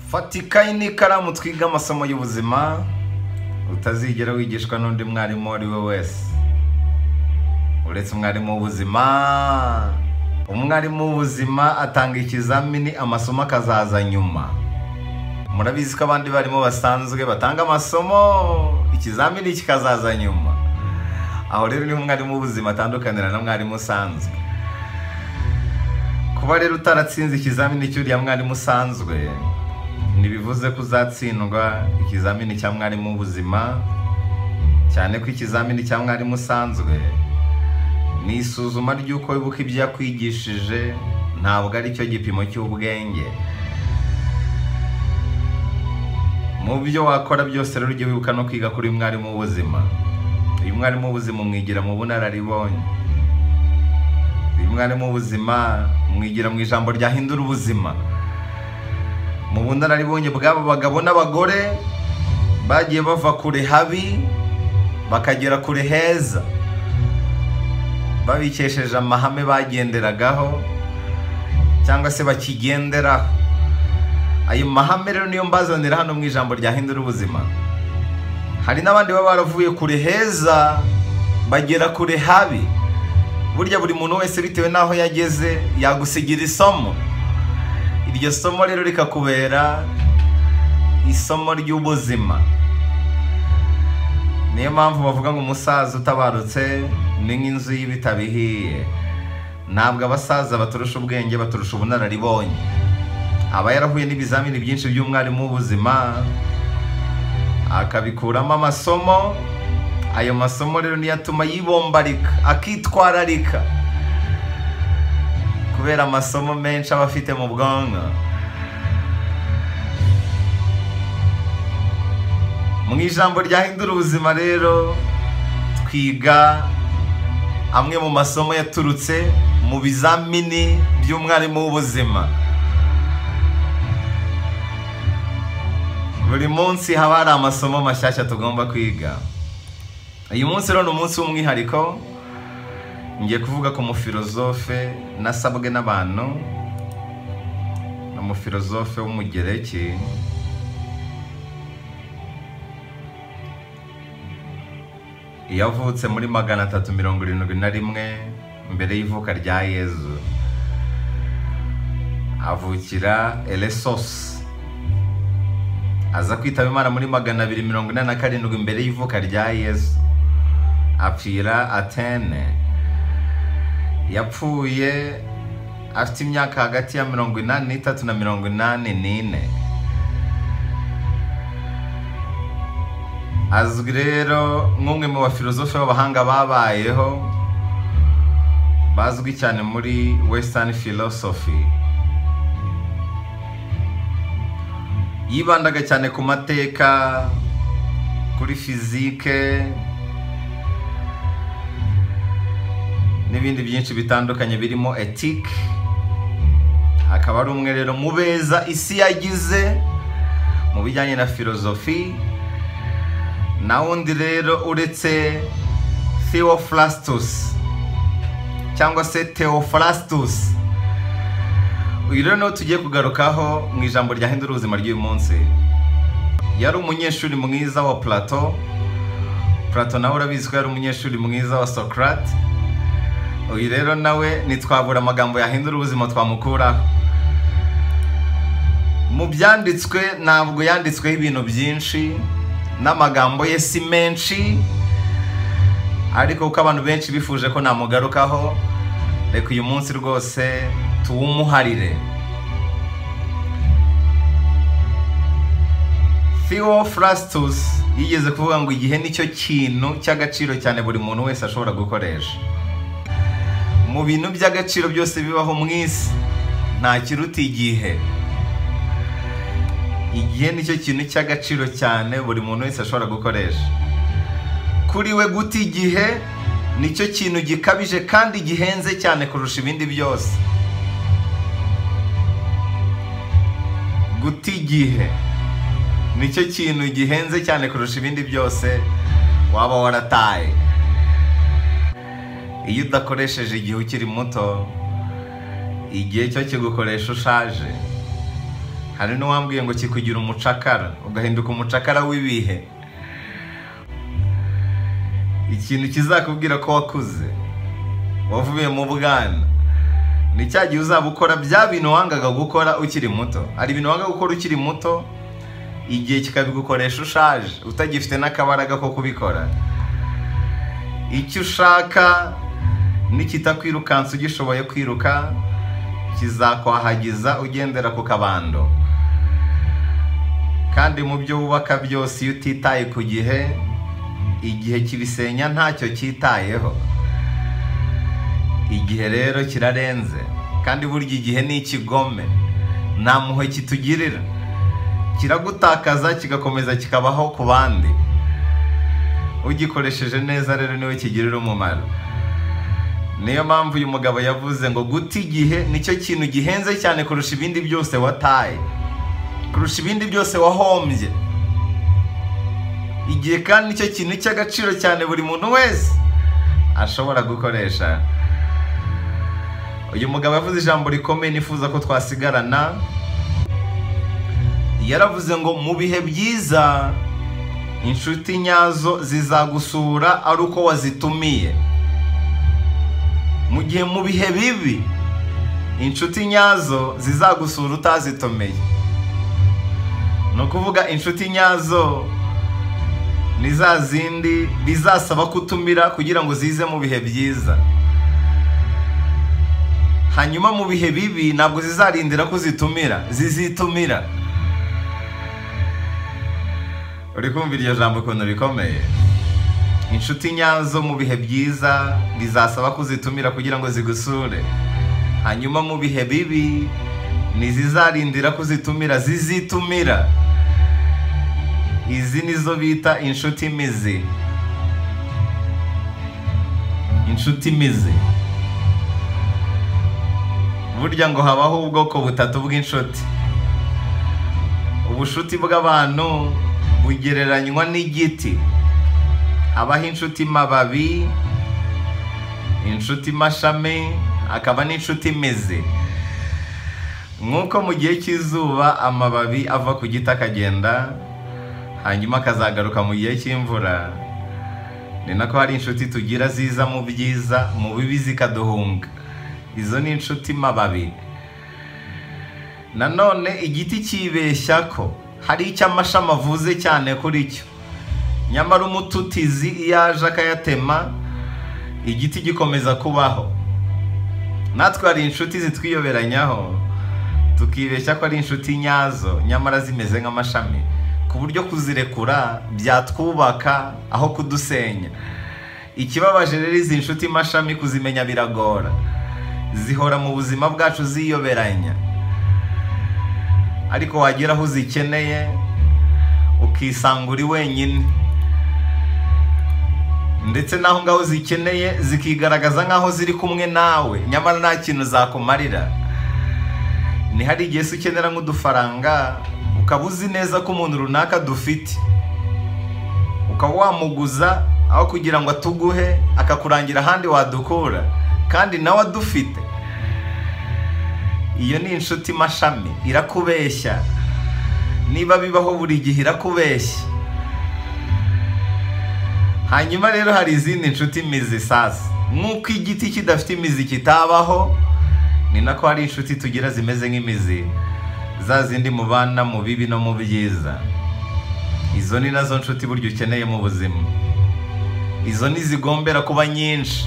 fata ikayi n'ikaramu twige amasomo y'ubuzima utazigera wigishwa n'undi mwarimu uwo ari we wese uretse umwarimu w'ubuzima umwarimu w'ubuzima atanga ikizamini amasomo akazaza nyuma murabizi ko abandi barimo basanzwe batanga amasomo ikizamini kikazaza nyuma aho rero niho umwarimu w'ubuzima atandukanira na mwarimu usanzwe kuba rero utaratsinze ikizamini cy'uriya mwarimu usanzwe ntibivuze ko uzatsindwa ikizamini cya mwarimu w'ubuzima cyane ko ikizamini cya mwarimu usanzwe ni isuzuma ry'uko wibuka ibyo yakwigishije ntabwo ari cyo gipimo cy'ubwenge mu byo wakora byose rero ujye wibuka no kwiga kuri mwarimu w'ubuzima uyu mwarimu w'ubuzima umwigira mu bunararibonye uyu mwarimu w'ubuzima umwigira mu ijambo ryahindura ubuzima mu bunararibonye bw'abo bagabo n'abagore bagiye bava kure habi bakagera kure heza babikesheje amahame bagenderagaho cyangwa se bakigenderaho ayo mahame rero niyo mbazanira hano mu ijambo ryahindura ubuzima hari n'abandi baba baravuye kure heza bagera kure habi burya buri muntu wese bitewe n'aho yageze yagusigira isomo iryo somo rero rikakubera isomo ry'ubuzima niyo mpamvu bavuga ngo umusaza utabarutse ni nk'inzu y'ibitabihiye ntabwo abasaza baturusha ubwenge baturusha ubunararibonye aba yarahuye n'ibizamini byinshi by'umwarimu w'ubuzima akabikuramo amasomo ayo masomo rero niyo atuma yibombarika akitwararika kubera amasomo menshi aba afite mu bwonko mu ijambo ryahindura ubuzima rero twiga amwe mu masomo yaturutse mu bizamini by'umwarimu w'ubuzima buri munsi haba hari amasomo mashyashya tugomba kwiga uyu munsi rero ni umunsi w'umwihariko ngiye kuvuga ku mufilozofe nasabwe n'abantu ni umufilozofe w'umugereki yavutse muri magana atatu mirongo irindwi na rimwe mbere y'ivuka rya yezu avukira eresosi aza kwitaba imana muri magana abiri mirongo ine na karindwi mbere y'ivuka rya yezu apfira atene yapfuye afite imyaka hagati ya mirongo inani n'itatu na mirongo inani n'ine azwi rero nk'umwe mu bafilozofe b'abahanga babayeho bazwi cyane muri wesitani philosophy yibandaga cyane ku mateka kuri fizike n'ibindi byinshi bitandukanye birimo etike akaba ari umwe rero mu beza isi yagize mu bijyanye na filozofi na wundi rero uretse theophrastus cyangwa se theophrastus uyu rero niwo tugiye kugarukaho mu ijambo ryahindura ubuzima ry'uyu munsi yari umunyeshuri mwiza wa plato plato nawe urabizi ko yari umunyeshuri mwiza wa socrate uyu rero nawe ntitwabura amagambo yahindura ubuzima twamukuraho mu byanditswe ntabwo yanditsweho ibintu byinshi n'amagambo ye si menshi ariko kuko abantu benshi bifuje ko namugarukaho reka uyu munsi rwose tuwumuharire theophrastus yigeze kuvuga ngo igihe nicyo kintu cy'agaciro cyane buri muntu wese ashobora gukoresha mu bintu by'agaciro byose bibaho mu isi nta kiruta igihe igihe nicyo kintu cy'agaciro cyane buri muntu wese ashobora gukoresha kuri we guta igihe nicyo kintu gikabije kandi gihenze cyane kurusha ibindi byose guta igihe nicyo kintu gihenze cyane kurusha ibindi byose waba warataye iyo udakoresheje igihe ukiri muto igihe cyo kigukoresha ushaje hari n'uwambwiye ngo kikugira umucakara ugahinduka umucakara w'ibihe ikintu kizakubwira ko wakuze wavuye mu bwana ni cya gihe uzaba ukora bya bintu wangaga gukora ukiri muto hari ibintu wanga gukora ukiri muto igihe kikabigukoresha ushaje utagifite n'akabaraga ko kubikora icyo ushaka n'ikitakwirukansa ugishoboye kwiruka kizakwahagiza ugendera ku kabando kandi mu byo wubaka byose iyo utitaye ku gihe igihe kibisenya ntacyo cyitayeho igihe rero kirarenze kandi burya igihe ni ikigome nta muhe kitugirira kiragutakaza kigakomeza kikabaho ku bandi ugikoresheje neza rero niwe kigirira umumaro niyo mpamvu uyu mugabo yavuze ngo guta igihe nicyo kintu gihenze cyane kurusha ibindi byose wataye kurusha ibindi byose wahombye igihe kandi nicyo kintu cy'agaciro cyane buri muntu wese ashobora gukoresha uyu mugabo yavuze ijambo rikomeye nifuza ko twasigarana yaravuze ngo mu bihe byiza inshuti nyazo zizagusura ari uko wazitumiye mu gihe mu bihe bibi inshuti nyazo zizagusura utazitomeye ni ukuvuga inshuti nyazo ni za zindi bizasaba kutumira kugira ngo zize mu bihe byiza hanyuma mu bihe bibi ntabwo zizarindira ko zitumira zizitumira uri kumva iryo jambo ukuntu rikomeye inshuti nyazo mu bihe byiza bizasaba kuzitumira kugira ngo zigusure hanyuma mu bihe bibi ntizizarindira kuzitumira zizitumira izi nizo bita inshuti mizi inshuti mizi burya ngo habaho ubwoko butatu bw'inshuti ubushuti bw'abantu bugereranywa n'igiti habaho inshuti mababi inshuti mashami akaba n'inshuti imizi nk'uko mu gihe cy'izuba amababi ava ku giti akagenda hanyuma akazagaruka mu gihe cy'imvura ni nako hari inshuti tugira ziza mu byiza mu bibi zikaduhunga izo ni inshuti mababi nanone igiti cyibeshya ko hari icyo amashami avuze cyane kuri cyo nyamara umututizi iyo aje akayatema igiti gikomeza kubaho natwe hari inshuti zitwiyoberanyaho tukibeshya ko ari inshuti nyazo nyamara zimeze nk'amashami ku buryo kuzirekura byatwubaka aho kudusenya ikibabaje rero izi nshuti mashami kuzimenya biragora zihora mu buzima bwacu ziyoberanya ariko wagera aho uzikeneye ukisanga uri wenyine ndetse n'aho ngaho zikeneye zikigaragaza nk'aho ziri kumwe nawe nyamara nta kintu zakumarira ni hari igihe se ukenera nk'udufaranga ukaba uzi neza ko umuntu runaka dufite ukaba wamuguza aho kugira ngo atuguhe akakurangira ahandi wadukura kandi nawe adufite iyo ni inshuti mashami irakubeshya niba bibaho buri gihe irakubeshya hanyuma rero hari izindi nshuti imizi sasa nk'uko igiti kidafite imizi kitabaho ni nako hari inshuti tugira zimeze nk'imizi za zindi mubana mu bibi no mu byiza izo ni nazo nshuti burya ukeneye mu buzima izo ni zigombera kuba nyinshi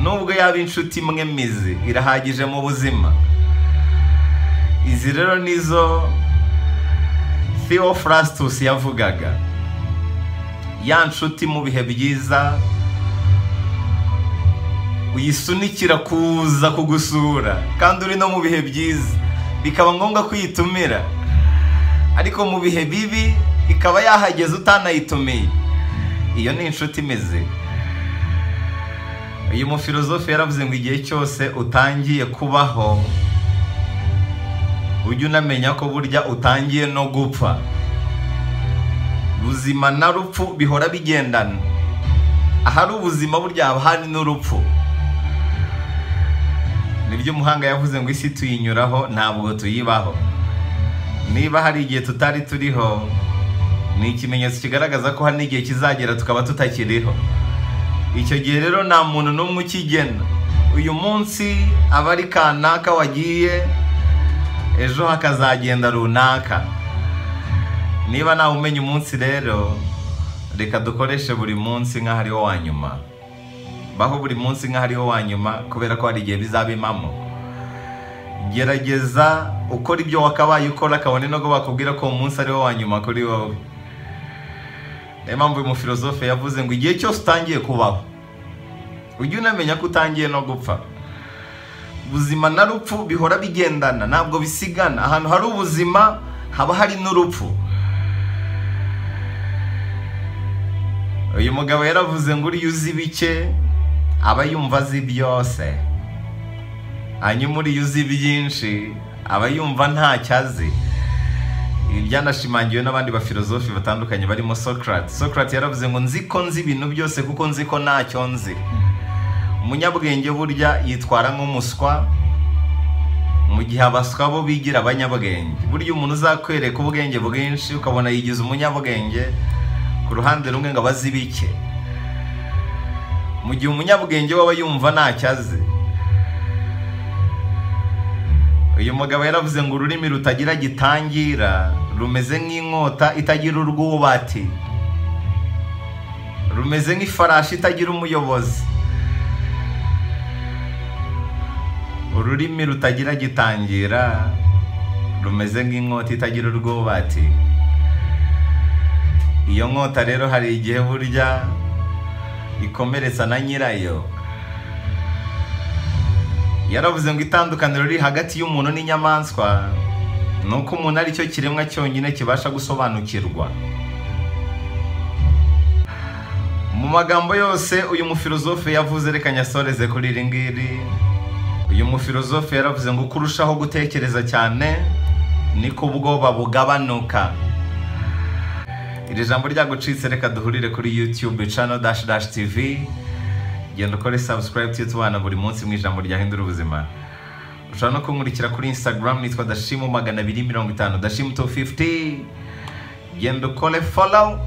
nubwo yaba inshuti imwe mizi irahagije mu buzima izi rero nizo Theo Frastus yavugaga ya nshuti mu bihe byiza uyisunikira kuza kugusura kandi uri no mu bihe byiza bikaba ngombwa kuyitumira ariko mu bihe bibi ikaba yahageze utanayitumiye iyo ni inshuti imeze uyu mufilozofe yaravuze ngo igihe cyose utangiye kubaho ujye unamenya ko burya utangiye no gupfa ubuzima na rupfu bihora bigendana ahari ubuzima burya haba hari n'urupfu nibyo umuhanga yavuze ngo isi tuyinyuraho ntabwo tuyibaho niba hari igihe tutari turiho ni ikimenyetso kigaragaza ko hari n'igihe kizagera tukaba tutakiriho icyo gihe rero nta muntu n'umwe ukigena uyu munsi aba ari kanaka wagiye ejo hakazagenda runaka niba nawe umenya umunsi rero reka dukoreshe buri munsi nk'aho ariwo wa nyuma baho buri munsi nk'aho ariwo wa nyuma kubera ko hari igihe bizaba impamo gerageza ukora ibyo wakabaye ukora kabone nubwo bakubwira ko uwo munsi ariwo wa nyuma kuri wowe niyo mpamvu uyu mufilozofe yavuze ngo igihe cyose utangiye kubaho ujye unamenya ko utangiye no gupfa ubuzima na rupfu bihora bigendana ntabwo bisigana ahantu hari ubuzima haba hari n'urupfu uyu mugabo yaravuze ngo uriya uzi bike aba yumva azi byose hanyuma uriya uzi byinshi aba yumva ntacyo azi ibi byanashimangiwe n'abandi bafilozofi batandukanye barimo Socrates Socrates yaravuze ngo nzi ko nzi ibintu byose kuko nzi ko ntacyo nzi umunyabwenge burya yitwara nk'umuswa mu gihe abaswa bo bigira abanyabwenge burya umuntu uzakwereka ubwenge bwinshi ukabona yigize umunyabwenge ku ruhande rumwe ngo abazi bike mu gihe umunyabwenge we aba yumva ntacyo azi uyu mugabo yaravuze ngo ururimi rutagira gitangira rumeze nk'inkota itagira urwubati rumeze nk'ifarashi itagira umuyobozi ururimi rutagira gitangira rumeze nk'inkota itagira urwubati iyo nkota rero hari igihe burya ikomeretsa na nyirayo yaravuze ngo itandukaniro riri hagati y'umuntu n'inyamaswa ni uko umuntu ari cyo kiremwa cyonyine kibasha gusobanukirwa mu magambo yose uyu mufilozofe yavuze reka nyasoreze kuri iri ngiri uyu mufilozofe yaravuze ngo uko urushaho gutekereza cyane niko ubwoba bugabanuka iri jambo ryagucitse reka duhurire kuri yutube cano dashi dashi tivi genda ukore subscribe tuyo tubana buri munsi mu ijambo ryahindura ubuzima ushobora no kunkurikira kuri instagram nitwa dashimu magana abiri mirongo itanu dashimu tu fifuti genda ukore follow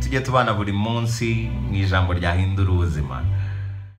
tujye tubana buri munsi mu ijambo ryahindura ubuzima